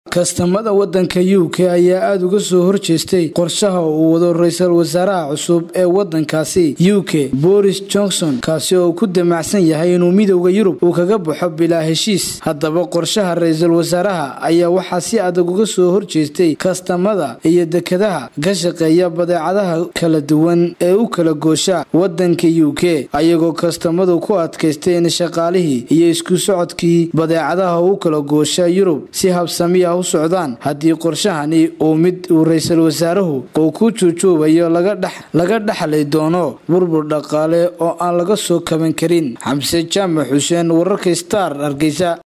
kastamada wadanka u k ayaa aada uga soo horjeestay qorshaha uu wado ra-iisul wasaaraha cusub ee wadankaasi u k boris johnson kaasi oo ku damacsan yahay inuu midowda yurub uu kaga baxo bilaa heshiis haddaba qorshaha ra-iisul wasaaraha ayaa waxaa si adag uga soo horjeestay kastamada iyo dekadaha ka shaqeeya badeecadaha kala duwan ee u kala goosha wadanka u k ayagoo kastamadu ku adkaystay in shaqaalihii iyo isku socodkii badeecadaha u kala goosha yurub si habsami ah u socdaan haddii qorshahani uu mid uu ra-iisul wasaaruhu uu ku juujuubayo laga dhexli doono burbur dhaqaale oo aan laga soo kaban karin xamse jaamac xuseen wararka star hargeysa